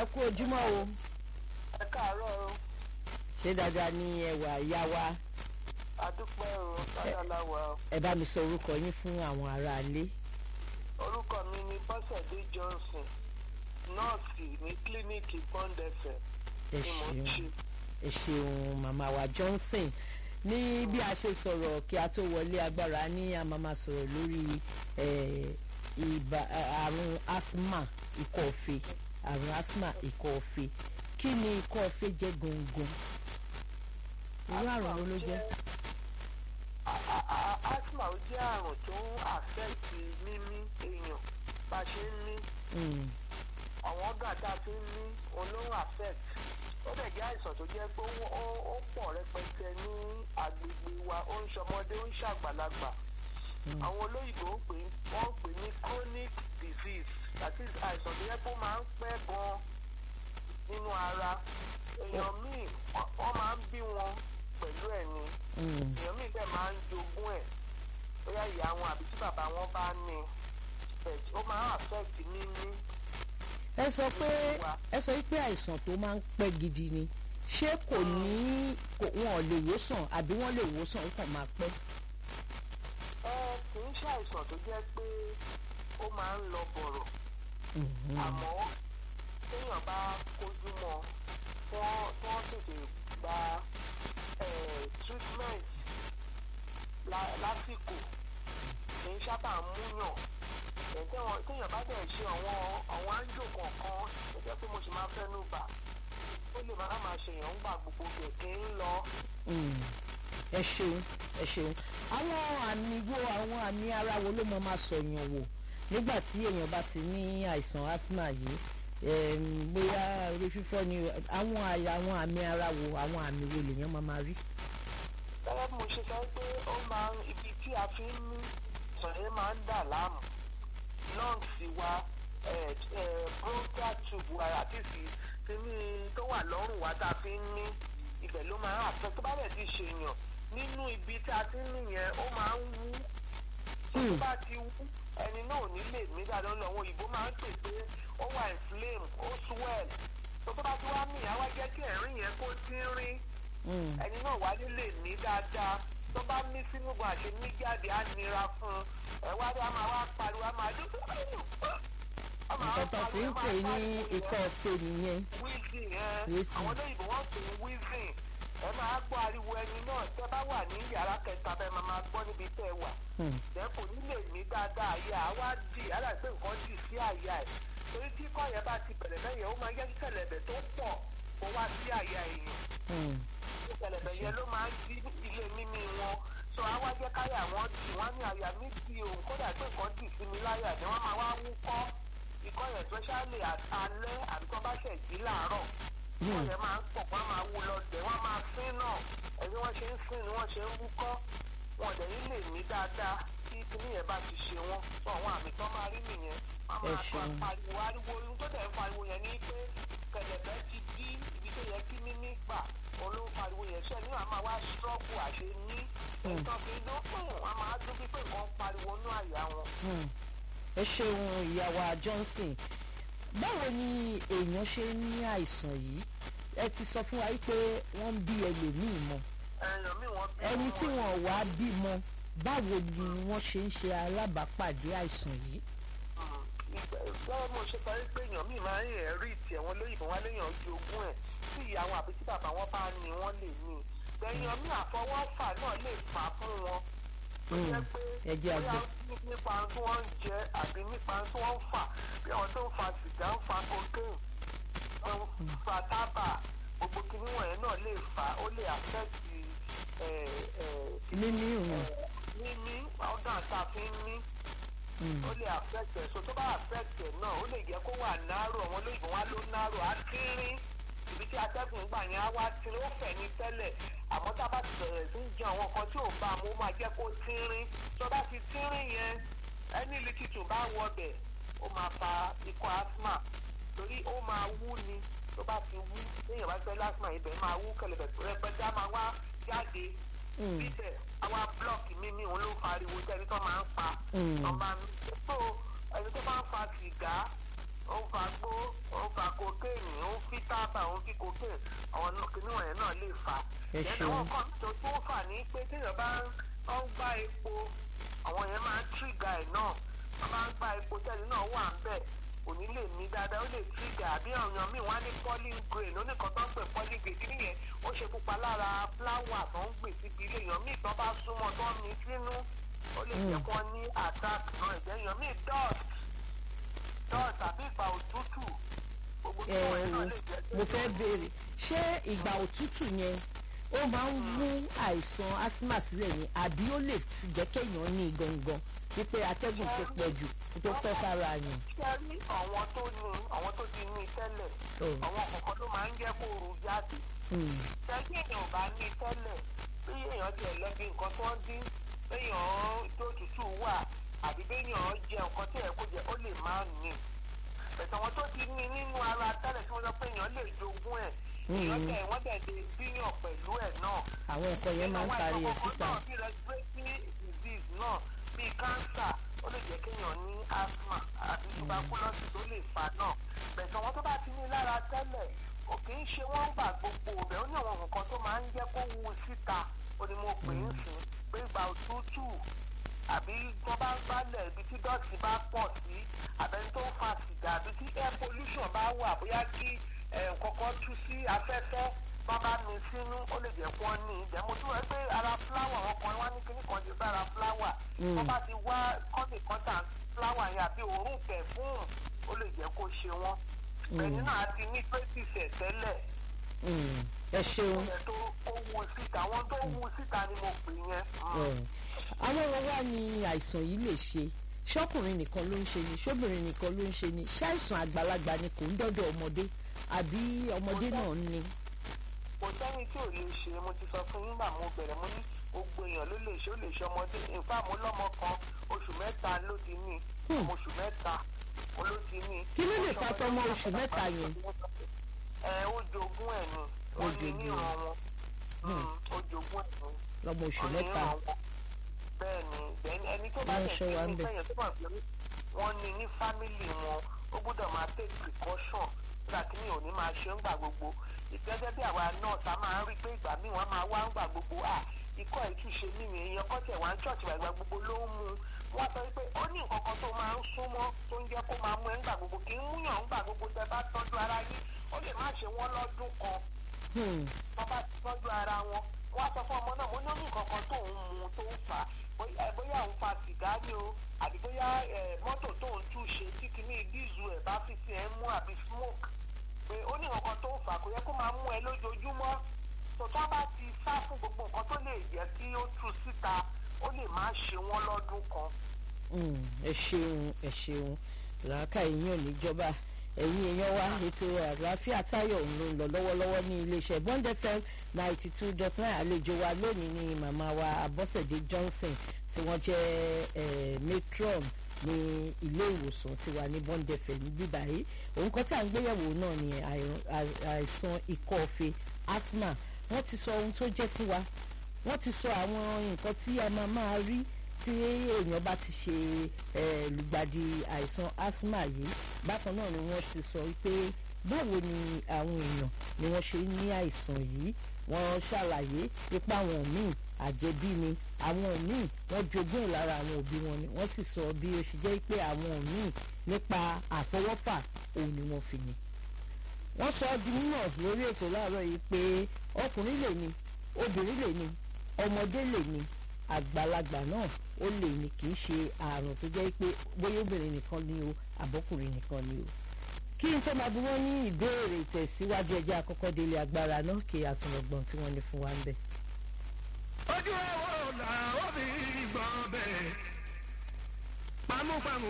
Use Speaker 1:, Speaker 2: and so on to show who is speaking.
Speaker 1: ẹ kú ojúmọ́ o
Speaker 2: ẹ káàárọ̀ o
Speaker 1: ṣé dáadáa ní ẹwà ìyá wa
Speaker 2: adúpẹ́ o lọ́dọ̀láwà o
Speaker 1: ẹ bá mi sọ orúkọ yín fún àwọn aráalé
Speaker 2: orúkọ mi ni bọ́sẹ̀dé johnson nọ́ọ̀sì ní kílíníìkì bọ́ndẹ̀fẹ̀
Speaker 1: ẹ
Speaker 2: ni mo ń
Speaker 1: ṣeun
Speaker 2: ṣe
Speaker 1: ẹ ṣeun màmá wa johnson ní bí a ṣe sọ̀rọ̀ kí a tó wọlé agbára ní a máa máa sọ̀rọ̀ lórí eh, ibà àrùn asthma ikọ́ ọ̀fẹ́ àrùn asthma ikọ́ ọ̀fẹ́ kí ni ikọ́ ọ̀fẹ́ jẹ́ gangan irú àrùn wo ló jẹ́
Speaker 2: A- a- a- asthma ó jẹ́ àrùn tó ń àfẹ́ẹ̀tì mímí èèyàn bá a ṣe ń mí
Speaker 1: Mm,
Speaker 2: àwọn ọ̀gá tá a fi ń mí olóhùn affect ó dẹ̀ jẹ́ àìsàn tó jẹ́ pé ó- ó ó pọ̀ rẹpẹtẹ ní agbègbè wa ó ń ṣọmọdé ó ń ṣàgbàlagbà àwọn olóyìnbó ń pè wọ́n ń pè ní chronic disease that is àìsàn tó yẹ kó máa ń pẹ́ gan nínú ara èèyàn míì wọ́n- wọ́n máa ń bí wọn pẹ̀lú ẹ̀ ni
Speaker 1: mm.
Speaker 2: èèyàn míì dẹ̀ máa ń jogún ẹ̀ bóyá ìyá wọn àbí tí bàbá wọn bá ní but ó máa ń affect mímí
Speaker 1: ẹ sọ pé ẹ sọ pé àìsàn tó máa ń pẹ́ gidi ni ṣé kò ní kò wọn ò lè wòsàn àbí wọ́n lè wòsàn ó kàn máa pẹ́.
Speaker 2: ẹ kì í ṣe àìsàn tó jẹ́ pé ó máa ń lọ bọ̀rọ̀
Speaker 1: Mhm.
Speaker 2: àmọ́ téèyàn bá kojú mọ́ wọ́n wọ́n tètè gba eh, treatment lá- lásìkò kì í sábà múyàn Eh, téèyàn téèyàn bá dẹ̀ ṣe àwọn àwọn áńjò kọ̀ọ̀kan tó jẹ́ pé mo sì máa fẹ́nu bà ó lè máa máa ṣèyàn ń gbà gbogbo kẹ̀kẹ́ ń lọ.
Speaker 1: Mm. ẹ ṣeun ẹ ṣeun àwọn àmì wo àwọn àmì ara wo ló mọ máa sọyàn wò nígbà tí èèyàn bá ti ní àìsàn asthma yìí em, bóyá orí fífọ́ ni àwọn àyà àwọn àmì ara wo àwọn àmì wo lèèyàn máa máa rí.
Speaker 2: gẹ́gẹ́ bí mo ṣe sọ pé ó máa ń ibi tí a fi ń mí sọ̀rọ̀ máa ń dà láàmú lọ́ǹsì wa eh, eh, bronchial tube wa àti sí kíní tó wà lọ́rùn wa tá a fi ń mí ibẹ̀ ló máa ń àfẹ́ tó bá dẹ̀ ti ṣèyàn nínú ibi tí a ti ń mí yẹn ó máa ń wú tó
Speaker 1: Hmm.
Speaker 2: bá ti wú ẹni náà ò ní lè mí dáadáa lọ́wọ́ òyìnbó máa ń pè pé ó wà inflame ó swell tó tó bá ti wá mí àwa jẹ́ kí ẹ̀rín yẹn kó tínrín
Speaker 1: Mm.
Speaker 2: ẹni náà wá nílé ní dáadáa tó bá mí sínú gan àṣẹ mí jáde á nira fún un ẹ wá dé a máa wá pariwo a máa dún
Speaker 1: nǹkan tó fi ń pè ní ikọ́ ọ̀fẹ́ nìyẹn.
Speaker 2: wheezing ẹ
Speaker 1: Wheezing.
Speaker 2: àwọn olóyìnbó wọn pè ní wheezing ẹ máa gbọ́ ariwo ẹni náà tẹ́ bá wà ní yàrá kẹta bẹ́ẹ̀ máa máa gbọ́ níbi tẹ́ ẹ wà
Speaker 1: Mm.
Speaker 2: ẹ kò ní lè mí dáadáa àyà á wá dì á dàgbé nǹkan dì sí àyà ẹ torí tí kọ́ yẹn bá ti bẹ̀rẹ̀ bẹ́yẹn ó máa yẹ kí kẹ̀lẹ̀bẹ̀ tó pọ̀ kó wá sí àyà èèyàn
Speaker 1: Mm.
Speaker 2: ìṣẹ̀lẹ̀ yẹn ló máa ń di ilé mímí wọn sọ àwa jẹ́ káyà wọn dì wọ́n ní àyà mi di òun kódà pé nǹkan dì sí mi láyà ni wọ́n máa wá wúkọ́ ikọ́ yẹn especially at- alẹ́ àbí tó bá ṣẹ̀ jí láàárọ̀ ikọ́
Speaker 1: Hmm.
Speaker 2: yẹn máa ń pọ̀ wọ́n máa wú lọ dẹ̀ wọ́n máa sín náà ẹ̀bí wọ́n ṣe ń sín ni wọ́n ṣe ń wúkọ́ wọn ò dẹ̀ ní lè mí dáadáa tí kinní yẹn bá ti ṣe wọ́n sọ àwọn àmì tó máa rí nìyẹn wọ́n
Speaker 1: Ẹ
Speaker 2: máa kọ́
Speaker 1: ṣeun.
Speaker 2: pariwo ariwo ohun tó dẹ̀ ń pariwo yẹn ní pé kẹ̀lẹ̀bẹ̀ ti dí ibi tó yẹ kí mímí gbà olóhùn pariwo yẹn sẹ́ni wọ́n á máa wá struggle àṣẹ ní ẹ̀tọ́ fi ló pọ̀ wọ́n á máa dún bí pé nǹkan pariwo nú àyà wọn.
Speaker 1: Mm. ẹ ṣeun ìyàwó johnson báwo ni èèyàn ṣe ń ní àìsàn yìí ẹ ti sọ fún wa pé wọ́n ń bí ẹlòmíì mọ́
Speaker 2: ẹ̀yàn mi wọ́n bí
Speaker 1: ẹni
Speaker 2: wọn.
Speaker 1: tí wọn ò wá bímọ báwo ni wọ́n ṣe ń ṣe alábàápàdé àìsàn yìí.
Speaker 2: báwo mo ṣe parí pé èèyàn mi máa ń yẹ̀ rí tiẹ̀ wọn lóyìnbó wọn léèyàn jogún ẹ̀ tí ìyá wọn àbí tí bàbá wọn bá ní wọ́n lè ní èèyàn mi àfọwọ́fà náà lè fà á fún wọn tó
Speaker 1: Mm.
Speaker 2: jẹ́ pé
Speaker 1: ẹ jẹ́
Speaker 2: bóyá
Speaker 1: àgbẹ̀.
Speaker 2: nípa tí wọ́n ń jẹ àbí nípa tí wọ́n ń fà bí àwọn tó ń fa sìgá ń fa cocaine wọ́n ń fa tábà gbogbo kinní wọ̀nyẹn náà lè fà á ó lè affect ẹ̀ ẹ̀
Speaker 1: mímí òun
Speaker 2: mímí ọ̀gá tá a fi ń mí
Speaker 1: Mm.
Speaker 2: ó lè affect ẹ̀ so tó bá affect ẹ̀ náà ó lè jẹ́ kó wà náírà àwọn olóyìnbó wá ló náírà á kínrín ibi tí atẹ́gùn gbà yẹn á wá tí ó fẹ̀ ní tẹ́lẹ̀ àmọ́ tá a bá ti bẹ̀rẹ̀ sí í jẹ àwọn nǹkan tí ò bá mu ó máa jẹ́ kó tínrín tó bá ti tínrín yẹn ẹni líkìtì bá wọbẹ̀ ó máa fa ikọ́ asthma torí ó máa wú ni tó bá ti wú téèyàn bá fẹ́ lásìmọ̀ ibẹ̀ máa wú kẹlẹ̀bẹ̀ rẹpẹtẹ á máa wá jáde
Speaker 1: Mm.
Speaker 2: bíbẹ̀ àwa blọọkì mímí òun ló ń pariwo tẹ́ni tó máa ń pa
Speaker 1: Mm.
Speaker 2: ọba mi so ẹni tó bá ń fa sìgá ó ń fa gbó ó ń fa fa kokéènì ó ń fi tábà ó ń fi kokéènì àwọn kìnìún wọ̀nyẹn náà lè fa.
Speaker 1: Ẹ
Speaker 2: Then
Speaker 1: ṣeun.
Speaker 2: àwọn kan tó tó fà ní pé téèyàn bá ń ó ń gbá epo àwọn yẹn máa ń trígà ẹ̀ náà wọ́n máa ń gbá epo tẹ́lẹ̀ náà wà ń bẹ̀ kò ní lè ní dáadáa ó lè trígà àbí ọ̀yàn míì wọ́n á ní pollen grain ó ní kan tó ń pè pollen grain kí nìyẹn ó ṣe pupa lára fúláwà tó ń gbè síbi ilé èèyàn míì tó bá súnmọ́ tó ń mi sínú ó lè jẹ́ kó ní attack náà ìjẹ́ èèyàn míì dust dust àbí ìgbà òtútù gbogbo tí
Speaker 1: ẹ
Speaker 2: wọ́n
Speaker 1: wo
Speaker 2: náà lè jẹ́
Speaker 1: mo fẹ́ béèrè ṣé ìgbà òtútù yẹn ó máa ń mú àìsàn asthma sílẹ̀ ni àbí ó lè fi jẹ́ kéèyàn ní gangan wípé atẹ́gùn tó pọ̀ jù kó tó fẹ́ sára yẹn.
Speaker 2: ṣé ẹ rí àwọn tó ní àwọn tó ti ní tẹ́lẹ̀
Speaker 1: Oh.
Speaker 2: àwọn kọ̀ọ̀kan ló máa ń jẹ́ kó ru jáde
Speaker 1: Hmm.
Speaker 2: tẹ́jú èèyàn ò bá ní tẹ́lẹ̀ bí èèyàn tiẹ̀ lẹ́bi nǹkan tó ń dín béèyàn tó tútù wà àbí béèyàn jẹ nǹkan tí ẹ̀ kó jẹ ó lè má ní ẹ̀sán wọn tó ti ní nínú ara tẹ́lẹ̀ tí wọ́n sọ pé èèyàn lè jogún ẹ̀ èèyàn
Speaker 1: Mhm.
Speaker 2: tẹ̀ wọ́n dẹ̀ lè bíyàn pẹ̀lú ẹ̀ náà
Speaker 1: àwọn nǹkan yẹn máa ń parí ẹ̀ síta.
Speaker 2: náà bí respiratory disease náà bí cancer ó lè jẹ́ kéèyàn ní asthma àti tuberculosis tó lè fà náà bẹ̀sẹ̀ wọn tó bá ti ní lára tẹ́lẹ̀ kò kì í ṣe wọ́n gbà gbogbo rẹ̀ ó ní àwọn nǹkan tó máa ń jẹ́ kó wu síta ó ní mo pè é sìn pé ìgbà òtútù àbí tó bá ń gbálẹ̀ ibi tí dọ́ọ̀tì bá pọ̀ sí àbẹ́ni tó ń fa sìgá àbí tí air pollution bá wà bóyá kí eh, kọ́kọ́ tú sí afẹ́fẹ́ bá bá mi sínú ó lè jẹ́ kó ní ìjẹ́ mo tún wọ́n pé ara fúláwà wọn kan wá ní kíní kan ṣe sára fúláwà wọ́n bá ti wá kọ́nì kọ́ńtà fúláwà yẹn àbí òórùn pẹ̀fúùn ó lè jẹ́ kó ṣe wọ́n bẹ̀ni náà ti ní traces ẹ̀ tẹ́lẹ̀
Speaker 1: Hmm. ẹ ṣeun.
Speaker 2: ẹ̀ tó ó wu síta àwọn tó wu síta ni mo pè yẹn. Mm.
Speaker 1: Ẹ̀, àwọn ọ̀rọ̀ wa ni àìsàn yìí lè ṣe ṣọ́kùnrin nìkan ló ń ṣe ni ṣóbìnrin nìkan ló ń ṣe ni ṣáìsàn àgbàlagbà ni kò ń dọ́dọ̀ ọmọdé àbí ọmọdé náà ní.
Speaker 2: kò sẹ́ni tí ò lè ṣe mo ti sọ fún yín gbà mo bẹ̀rẹ̀ mo ní gbogbo èèyàn ló lè ṣe ó lè ṣe ọmọdé nfa mo lọ́mọ kan oṣù mẹ́ta ló ti ní
Speaker 1: Hmm.
Speaker 2: ọmọ oṣù mẹ́ta mo ló ti ní.
Speaker 1: Kí ló lè fa tọmọ oṣù mẹ́ta yẹn?
Speaker 2: ẹ ó jogún ẹ̀ ni
Speaker 1: Ó
Speaker 2: ó ní
Speaker 1: jogún ẹ̀.
Speaker 2: níran wọn Hmm, ó jogún ẹ̀ ni
Speaker 1: lọ́mọ oṣù
Speaker 2: ó ní
Speaker 1: mẹ́ta.
Speaker 2: níran wọn bẹ́ẹ̀ ni then ẹni tó bá
Speaker 1: Wọ́n
Speaker 2: tẹ̀
Speaker 1: ṣọ́
Speaker 2: sí
Speaker 1: wa
Speaker 2: ní
Speaker 1: ń bẹ̀.
Speaker 2: sẹ́yìn tó bá fi wọ́n ní ní fámìlì wọn ó gbọ́dọ̀ máa take precaution nígbà tí mi ò ní máa ṣe ń gbà gbogbo gẹ́gẹ́ bí àwa náà ta máa ń rí pé ìgbà míì wọ́n máa wá ń gbà gbogbo à ikọ́ ìtúnṣe mímì èèyàn kọ́ tẹ̀ wá ń ṣọ́ọ̀ṣì ìgbà gbogbo ló ń mu wọ́n sọ pé ó ní nǹkan kan tó máa ń súnmọ́ tó ń jẹ́ kó máa mú ẹ̀ ń gbà gbogbo kì í múyàn ń gbà gbogbo tẹ bá tọ́jú ara yín ó lè má ṣe wọ́n lọ́dún kan
Speaker 1: Hmm.
Speaker 2: wọ́n bá ti tọ́jú ara wọn wọ́n á sọ fún ọmọ náà mo ní ó ní nǹkan kan tó ń mu tó ń fà á bóyá ẹ, bóyá òun fa sìgá ni o àbí bóyá ẹ, mọ́tò tó ń tú ṣe tí kìíní díìzù ẹ̀ bá fi sí ẹ̀ mú àbí smoke pé ó ní nǹkan kan tó ń fà á kò yẹ kó máa mú ẹ lójoojúmọ́ tó tó bá ti sá fún gbogbo nǹkan tó lè jẹ́ kí ó tú síta ó lè má ṣe wọ́n lọ́dún kan.
Speaker 1: Hmm. ẹ ṣeun ẹ ṣeun làákà èèyàn níjọba ẹ̀yin èèyàn wa ètò àlàáfíà táyọ̀ ń lò ń lọ lọ́wọ́lọ́wọ́ ní iléeṣẹ́ bond fm ninety two dot nine àlejò wa lónìí ni màmá wa abọ́sẹ̀dé johnson tí wọ́n jẹ́ eh, matron ní ilé ìwòsàn tí wà ní bond fm bíbá yìí òun kan tí à ń gbéyẹ̀wò náà ni àìrùn- àì- àìsàn ikọ́ ọ̀fẹ́ asthma wọ́n ti sọ ohun tó jẹ́ fún wa wọ́n ti sọ àwọn nǹkan tí a máa máa rí tí èèyàn bá ti ṣe eh, lùgbàdì àìsàn asthma yìí bákan náà ni wọ́n ti sọ pé báwo ni àwọn èèyàn ni wọ́n ṣe ní àìsàn yìí wọ́n ṣàlàyé ipa àwọn míì àjẹbí ni àwọn míì wọ́n jogún ẹ̀ lára àwọn òbí wọn ni wọ́n sì sọ bí ó ṣe jẹ́ pé àwọn míì nípa àfọwọ́fà òun ni wọ́n fi ní wọ́n sọ ọ́ di mímọ̀ lórí ètò láàárọ̀ yìí pé ọkùnrin lè ní obìnrin lè ní ọmọdé lè ní àgbàlagbà náà ó lè ní kì í ṣe àrùn tó jẹ́ pé bóyá obìnrin nìkan ni o àbọ́kùnrin nìkan ni o kí n tó máa bí wọ́n ní ìbéèrè ìtẹ̀síwájú ẹjẹ́ àkọ́kọ́ délé agbára náà kí àtúnọ̀gbọ̀n tí wọ́n ní fún wa ń bẹ̀.
Speaker 3: ojú ẹ̀wọ̀ làwọn fi gbọ́ bẹ́ẹ̀. pamúpamù